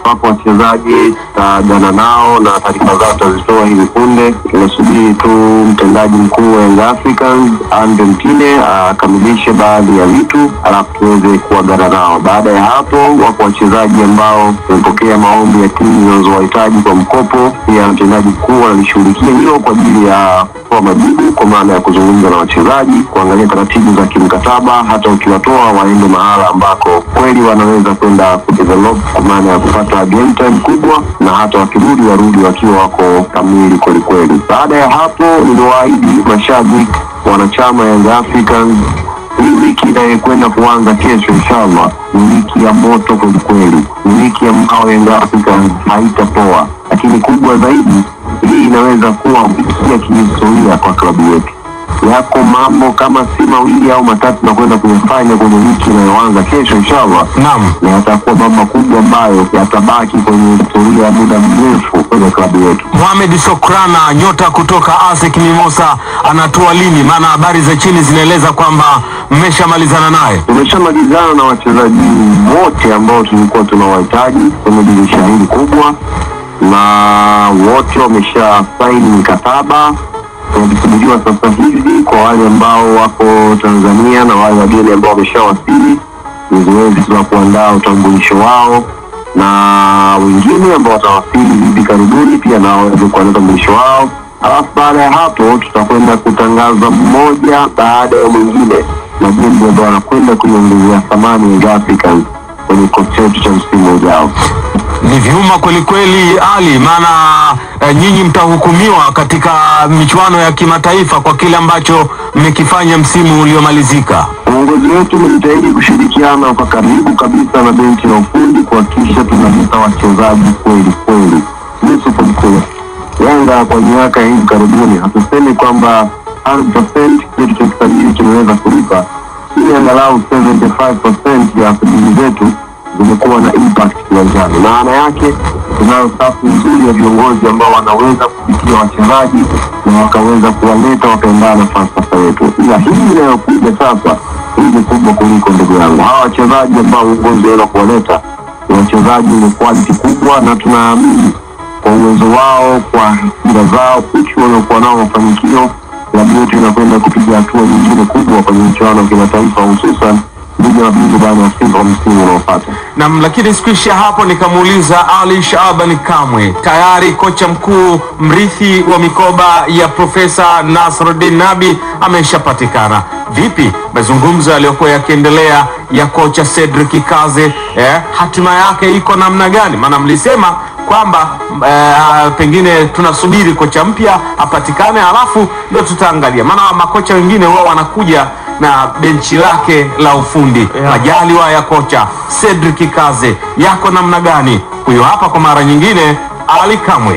Wapo wachezaji tutaagana nao na taarifa zao tutazitoa hivi punde. Tunasubiri tu mtendaji mkuu wa Young Africans Andre Mtine akamilishe baadhi ya vitu, alafu tuweze kuagana nao. Baada ya hapo, wapo wachezaji ambao wamepokea maombi ya timu zinazowahitaji kwa mkopo. Pia mtendaji mkuu analishughulikia hilo kwa ajili ya kutoa majibu, kwa maana ya kuzungumza na wachezaji, kuangalia taratibu za kimkataba, hata ukiwatoa waende mahala ambako kweli wanaweza kwenda kudevelop, kwa maana ya kupata game time kubwa, na hata wakirudi warudi wakiwa wako kamili kwelikweli. Baada ya hapo, niliwaahidi mashabiki wanachama Young Africans hii wiki inayokwenda kuanza kesho inshallah ni wiki ya moto kwelikweli, ni wiki ambayo Young Africans haitapoa, lakini kubwa zaidi, hii inaweza kuwa wiki ya kihistoria kwa klabu yetu. Yako mambo kama si mawili au matatu tunakwenda kuyafanya kwenye wiki inayoanza kesho inshallah, Naam. na yatakuwa mambo makubwa ambayo yatabaki kwenye historia ya muda mrefu kwenye klabu yetu. Mohamed Sokrana nyota kutoka ASEC Mimosa anatua lini? Maana habari za chini zinaeleza kwamba mmeshamalizana naye. Tumeshamalizana na wachezaji wote ambao tulikuwa tunawahitaji kwenye dirisha hili kubwa, na wote wamesha saini mikataba. Tunakisubiriwa sasa hivi kwa wale ambao wako Tanzania na wale wageni ambao wameshawasili, ni zoezi tu la kuandaa utambulisho wao, na wengine ambao watawasili hivi karibuni pia nao waweze kuandaa utambulisho wao. Alafu baada ya hapo tutakwenda kutangaza mmoja baada ya mwingine majembe ambao wanakwenda kuiongezea thamani Young Africans kwenye kikosi chetu cha msimu ujao. Ni vyuma kwelikweli, Ali, maana eh, nyinyi mtahukumiwa katika michuano ya kimataifa kwa kile ambacho mmekifanya msimu uliomalizika. Uongozi wetu umejitahidi kushirikiana kwa karibu kabisa na benchi la ufundi kuhakikisha tunaleta wachezaji kweli kweli. Yusuf Mkuu, Yanga kwa miaka ya hivi karibuni, hatusemi kwamba 100% kitu cha kisajili kimeweza kulipa, ili angalau 75% ya sajili zetu zimekuwa na impact kiwanjani. Maana yake tunayo safu nzuri ya viongozi ambao wanaweza kupitia wachezaji na wakaweza kuwaleta wakaendana na falsafa yetu, ila hii inayokuja sasa hii ni kubwa kuliko ndugu yangu. Hawa wachezaji ambao uongozi waweza kuwaleta ni wachezaji wenye quality kubwa, na tunaamini kwa uwezo wao, kwa hira zao, uchu waliokuwa nao mafanikio, klabu yetu inakwenda kupiga hatua nyingine kubwa kwenye michuano ya kimataifa, hususan ligi ya mabingwa barani Afrika kwa msimu unaofuata. Nam, lakini sikuishia hapo, nikamuuliza Ali Shaaban Kamwe, tayari kocha mkuu mrithi wa mikoba ya Profesa Nasruddin Nabi ameshapatikana. Vipi mazungumzo yaliyokuwa yakiendelea ya kocha Cedric Kaze, eh, hatima yake iko namna gani? Maana mlisema kwamba eh, pengine tunasubiri kocha mpya apatikane, halafu ndio tutaangalia, maana makocha wengine wao wanakuja na benchi lake la ufundi majaliwa ya kocha Cedric Kaze yako namna gani? Huyo hapa kwa mara nyingine Ali Kamwe.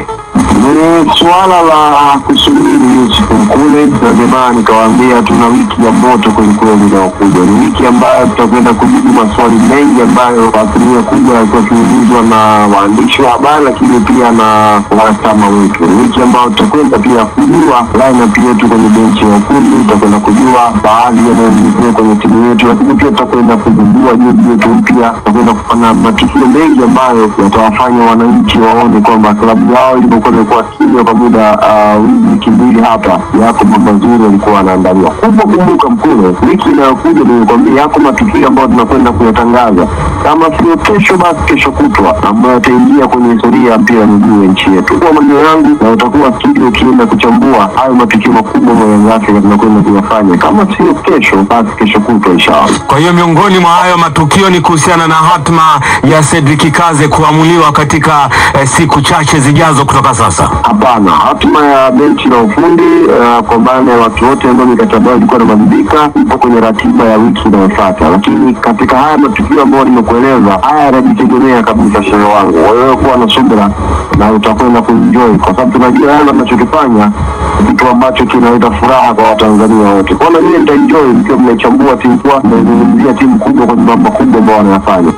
Ni suala la kusubiri Yusuf Mkule, na ndio maana nikawaambia tuna wiki ya moto kwelikweli inayokuja. Ni wiki ambayo tutakwenda kujibu maswali mengi ambayo kwa asilimia kubwa yalikuwa yakiulizwa na waandishi wa habari, lakini pia na wanachama wetu. Ni wiki ambayo tutakwenda pia kujua lineup yetu kwenye benchi ya ufundi, tutakwenda kujua baadhi yanayoendelea kwenye timu yetu, lakini pia tutakwenda kuzindua jezi yetu mpya, tutakwenda kufanya matukio mengi ambayo yatawafanya wananchi waone kwamba klabu yao ilipokuwa imekuwa kimya kwa muda uh, wiki mbili hapa, yako mambo mazuri yalikuwa yanaandaliwa. Kubwa kumbuka, Mkule, wiki inayokuja nilikwambia yako matukio ambayo tunakwenda kuyatangaza, kama sio kesho, basi kesho kutwa, ambayo yataingia kwenye historia ya mpira wa miguu ya nchi yetu. Kwa maneno yangu, na utakuwa studio ukienda kuchambua hayo matukio makubwa ambayo Yanga Afrika tunakwenda kuyafanya, kama sio kesho, basi kesho kutwa inshallah. Kwa hiyo miongoni mwa hayo matukio ni kuhusiana na hatma ya Cedric Kaze kuamuliwa katika eh, siku chache zijazo kutoka sasa. Hapana, hatima ya benchi la ufundi uh, kwa maana ya watu wote ambao mikataba yao ilikuwa inamalizika ipo kwenye ratiba ya wiki inayofuata, lakini katika haya matukio ambayo nimekueleza, haya yanajitegemea kabisa, shehe wangu. Wewe kuwa na subira na utakwenda kuenjoy, kwa sababu tunajua Yanga tunachokifanya ni kitu ambacho kinaleta furaha kwa Watanzania wote. Kwa hiyo mimi nitaenjoy mkiwa mnaichambua timu kwa mnaizungumzia timu kubwa kwenye mambo makubwa ambayo wanayafanya.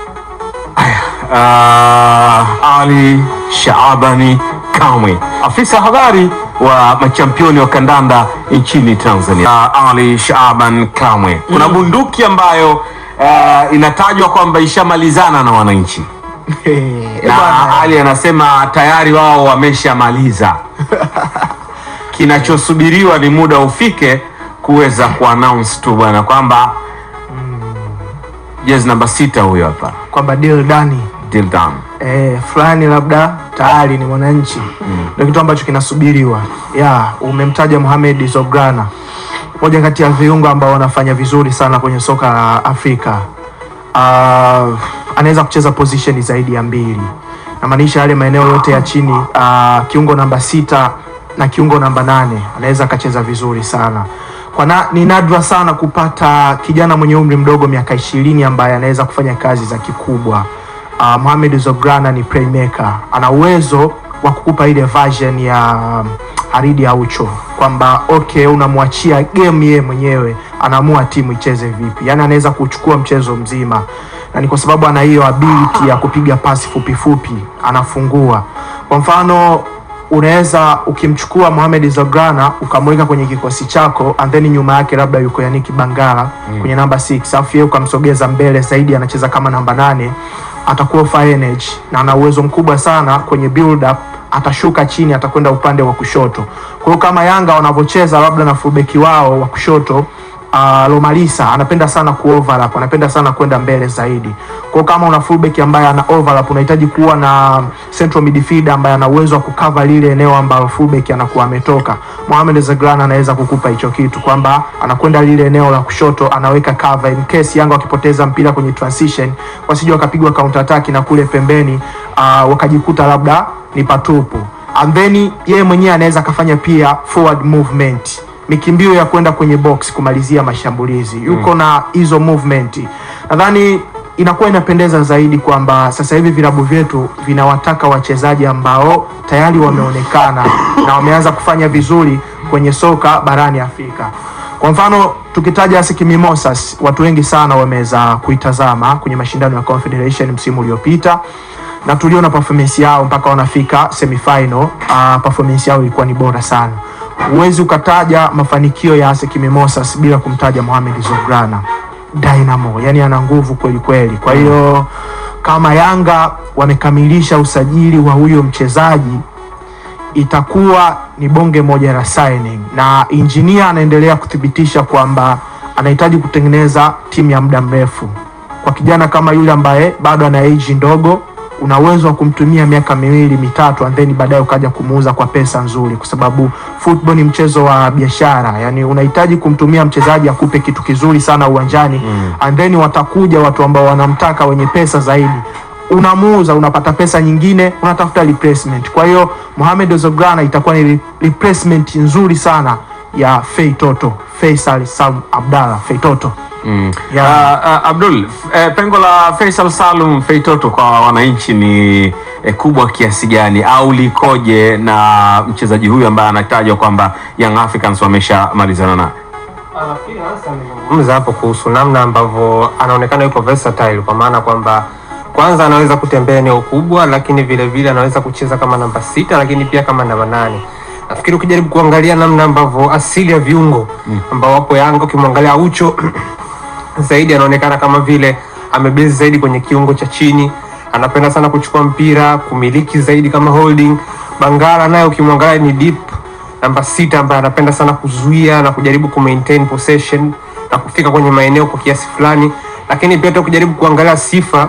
uh, Ali Shaabani Kamwe, afisa habari wa machampioni wa kandanda nchini Tanzania. Uh, Ali Shaaban Kamwe, kuna bunduki ambayo uh, inatajwa kwamba ishamalizana na wananchi na bwana. Ali anasema tayari wao wameshamaliza. Kinachosubiriwa ni muda ufike kuweza kuannounce tu bwana kwamba jezi namba sita huyo hapa kwamba deal dani deal done. eh, fulani labda tayari ni mwananchi ndio kitu ambacho kinasubiriwa ya umemtaja Mohamed Zograna moja kati ya viungo ambao wanafanya vizuri sana kwenye soka la Afrika uh, anaweza kucheza position zaidi ya mbili namaanisha yale maeneo yote ya chini uh, kiungo namba sita na kiungo namba nane anaweza akacheza vizuri sana kwa na, ni nadra sana kupata kijana mwenye umri mdogo miaka ishirini ambaye anaweza kufanya kazi za kikubwa uh, Mohamed Zograna ni playmaker, ana uwezo wa kukupa ile version ya um, Haridi Aucho kwamba okay, unamwachia game yeye mwenyewe, anaamua timu icheze vipi, yani anaweza kuchukua mchezo mzima, na ni kwa sababu ana hiyo ability ya kupiga pasi fupi fupi, anafungua. Kwa mfano unaweza ukimchukua Mohamed Zograna ukamweka kwenye kikosi chako and then nyuma yake labda yuko Yannick Bangala kwenye namba 6 alafu yeye ukamsogeza mbele zaidi anacheza kama namba nane atakuwa fire energy na ana uwezo mkubwa sana kwenye build up atashuka chini atakwenda upande wa kushoto kwa hiyo kama Yanga wanavyocheza labda na fullback wao wa kushoto uh, Lomalisa anapenda sana kuoverlap, anapenda sana kwenda mbele zaidi. Kwa hiyo kama una fullback ambaye ana overlap, unahitaji kuwa na central midfielder ambaye ana uwezo wa kucover lile eneo ambalo fullback anakuwa ametoka. Mohamed Zagran anaweza kukupa hicho kitu kwamba anakwenda lile eneo la kushoto, anaweka cover in case Yanga wakipoteza mpira kwenye transition, wasije wakapigwa counter attack na kule pembeni uh, wakajikuta labda ni patupu. And then yeye mwenyewe anaweza akafanya pia forward movement mikimbio ya kwenda kwenye box kumalizia mashambulizi yuko na hizo movement nadhani inakuwa inapendeza zaidi kwamba sasa hivi vilabu vyetu vinawataka wachezaji ambao tayari wameonekana na wameanza kufanya vizuri kwenye soka barani Afrika kwa mfano tukitaja ASEC Mimosas watu wengi sana wameweza kuitazama kwenye mashindano ya Confederation msimu uliopita na tuliona performance yao mpaka wanafika semifinal. Uh, performance yao ilikuwa ni bora sana. Huwezi ukataja mafanikio ya ASEC Mimosas bila kumtaja Mohamed Zograna Dynamo, yani ana nguvu kweli kweli. Kwa hiyo kama Yanga wamekamilisha usajili wa huyo mchezaji itakuwa ni bonge moja la signing, na injinia anaendelea kuthibitisha kwamba anahitaji kutengeneza timu ya muda mrefu kwa kijana kama yule ambaye bado ana age ndogo una uwezo wa kumtumia miaka miwili mitatu and then baadaye ukaja kumuuza kwa pesa nzuri, kwa sababu football ni mchezo wa biashara. Yani unahitaji kumtumia mchezaji akupe kitu kizuri sana uwanjani mm. and then watakuja watu ambao wanamtaka wenye pesa zaidi, unamuuza, unapata pesa nyingine, unatafuta replacement. Kwa hiyo Mohamed Zograna itakuwa ni re- replacement nzuri sana ya Fei Toto, Faisal Salum Abdalla Fei Toto Mm. Ya. Uh, uh, Abdul, f- eh, pengo la Faisal Salum Feitoto kwa wananchi ni eh, kubwa kiasi gani au likoje na mchezaji huyu ambaye anatajwa kwamba Young Africans wameshamalizana naye? Nafikiri hasa amezungumza hapo kuhusu namna ambavyo anaonekana yuko versatile, kwa maana kwamba kwanza anaweza kutembea eneo kubwa, lakini vile vile anaweza kucheza kama namba sita, lakini pia kama namba nane. Nafikiri ukijaribu kuangalia namna ambavyo asili ya viungo ambao wapo Yanga, ukimwangalia Aucho zaidi anaonekana kama vile amebezi zaidi kwenye kiungo cha chini, anapenda sana kuchukua mpira, kumiliki zaidi kama holding. Bangala naye ukimwangalia ni deep namba sita ambaye anapenda sana kuzuia na kujaribu kumaintain possession na kufika kwenye maeneo kwa kiasi fulani, lakini pia hata ukijaribu kuangalia sifa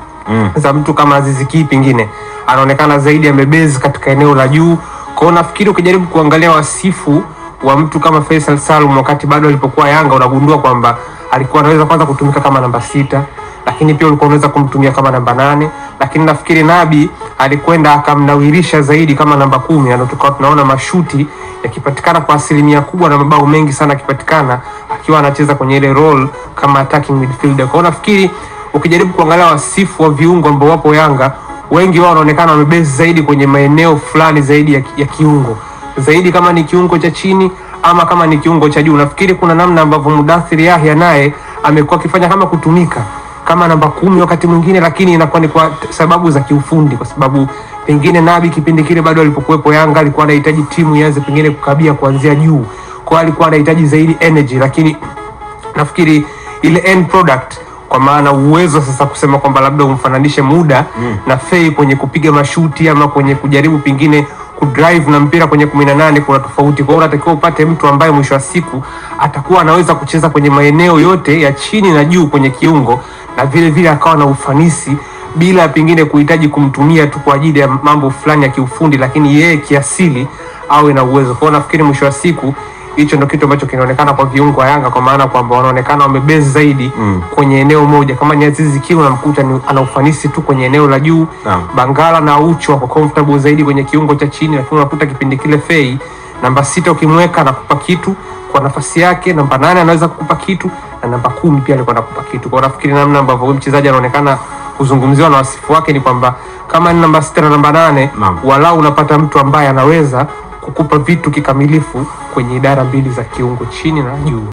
za mtu kama Azizi Ki pengine anaonekana zaidi amebezi katika eneo la juu. Kwa hiyo nafikiri ukijaribu kuangalia wasifu wa mtu kama Faisal Salum wakati bado alipokuwa Yanga, unagundua kwamba alikuwa anaweza kwanza kutumika kama namba sita, lakini pia ulikuwa unaweza kumtumia kama namba nane, lakini nafikiri Nabi alikwenda akamnawirisha zaidi kama namba kumi, na ndio tukawa tunaona mashuti yakipatikana kwa asilimia kubwa na mabao mengi sana akipatikana akiwa anacheza kwenye ile role kama attacking midfielder. Kwa hiyo nafikiri ukijaribu kuangalia wasifu wa viungo ambao wapo Yanga, wengi wao wanaonekana wamebezi zaidi kwenye maeneo fulani zaidi ya, ya kiungo zaidi, kama ni kiungo cha chini ama kama ni kiungo cha juu. Nafikiri kuna namna ambavyo Mudathir Yahya naye amekuwa akifanya kama kutumika kama namba kumi wakati mwingine, lakini inakuwa ni kwa t- sababu za kiufundi, kwa sababu pengine Nabi kipindi kile bado alipokuwepo Yanga alikuwa anahitaji timu ianze pengine kukabia kuanzia juu, kwa hiyo alikuwa anahitaji zaidi energy, lakini nafikiri ile end product kwa maana uwezo sasa kusema kwamba labda umfananishe muda na Fei kwenye kupiga mashuti ama kwenye kujaribu pengine kudrive na mpira kwenye kumi na nane kuna tofauti. Kwa hiyo unatakiwa upate mtu ambaye mwisho wa siku atakuwa anaweza kucheza kwenye maeneo yote ya chini na juu kwenye kiungo na vile vile akawa na ufanisi bila pengine kuhitaji kumtumia tu kwa ajili ya mambo fulani ya kiufundi, lakini yeye kiasili awe na uwezo. Kwa hiyo nafikiri mwisho wa siku hicho ndo kitu ambacho kinaonekana kwa viungo wa Yanga, kwa maana kwamba wanaonekana wamebase zaidi Mm. kwenye eneo moja. Kama ni Azizi Ki unamkuta ni ana ufanisi tu kwenye eneo la juu Naam. Bangala na Ucho wako comfortable zaidi kwenye kiungo cha chini, lakini unakuta kipindi kile Fei namba sita ukimweka anakupa kitu kwa nafasi yake, namba nane anaweza kukupa kitu na namba kumi pia alikuwa anakupa kitu. Kwa hiyo nafikiri namna ambavyo huyu mchezaji anaonekana kuzungumziwa na wasifu wake ni kwamba kama ni namba sita na namba nane Naam. walau unapata mtu ambaye anaweza kukupa vitu kikamilifu kwenye idara mbili za kiungo chini na juu.